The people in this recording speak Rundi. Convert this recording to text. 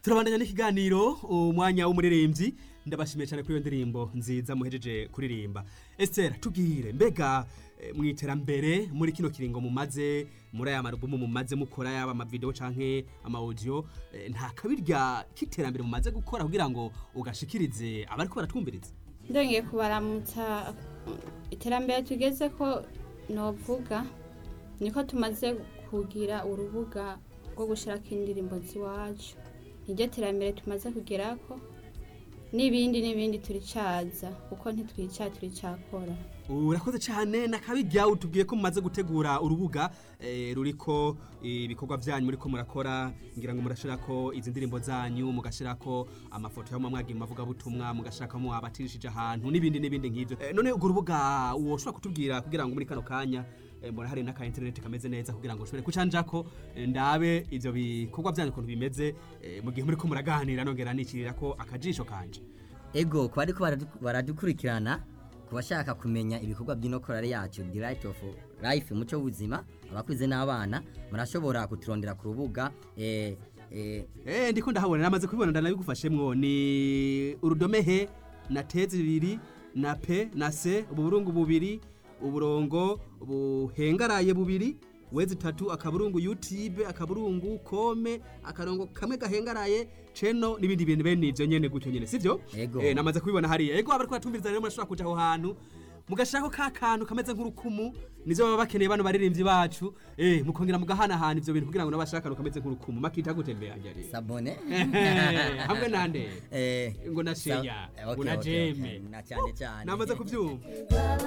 turabandanya n'ikiganiro umwanya w'umuririmbyi ndabashimiye cyane kuri iyo ndirimbo nziza muhejeje kuririmba Esther tubwire mbega eh, mu iterambere muri kino kiringo mumaze muri aya marubumu mumaze mukora yaba amavideo canke ama audio eh, nta kabirya k'iterambere mumaze gukora kugira ngo ugashikirize abariko baratwumviriza ndongeye kubaramutsa iterambere tugeze ko novuga niko tumaze kugira urubuga rwo gushyirako indirimbo z'iwacu niryo terambere tumaze kugerako n'ibindi n'ibindi turicaza kuko ntitwica turicakora urakoze cyane nakabirya utubwiye ko mumaze gutegura urubuga eh, ruriko ibikorwa byanyu muriko murakora ngira ngo murashirako izi ndirimbo zanyu mugashirako amafoto yo mwagiye mavuga butumwa mugashirako abatirishije ahantu n'ibindi n'ibindi nk'ivyo eh, none urwo rubuga woshobora kutubwira kugira ngo muri kano kanya eh, mbona hari n'aka internet kameze neza kugira ngo ushobore kucanjako eh, ndabe ivyo bikorwa byanyu ukuntu bimeze eh, mu gihe muriko muraganira nongera nicirirako akajisho kanje ego ku bariko baradu- baradukurikirana ku bashaka kumenya ibikorwa by'inokorare yacu the right of life umuco w'ubuzima abakuze n'abana murashobora kuturondera ku rubuga eh, eh, Eh ndiko ndahabona namaze kubibona ndanabigufashemwo ni urudome he na te zibiri na pe na se uburungu bubiri uburongo buhengaraye bubiri wezi tatu akaburungu youtube akaburungu kome akarongo kamwe gahengaraye cheno n'ibindi bintu bene ivyo nyene gutyo nyene sivyo Ego. eh namaze kubibona hariya ego abariko batumviriza rero murashobora kuja aho hantu mugashirako ka kantu kameze nk'urukumu nivyo baba bakeneye bano baririmbyi bacu eh mukongera mugahanahana ivyo bintu kugira ngo nabashaka akantu kameze nk'urukumu makita gutembera njye sabone hamwe nande eh, ngo na sa- sheya eh, ngo okay, na okay, okay. jeme na cyane cyane namaze kubyumva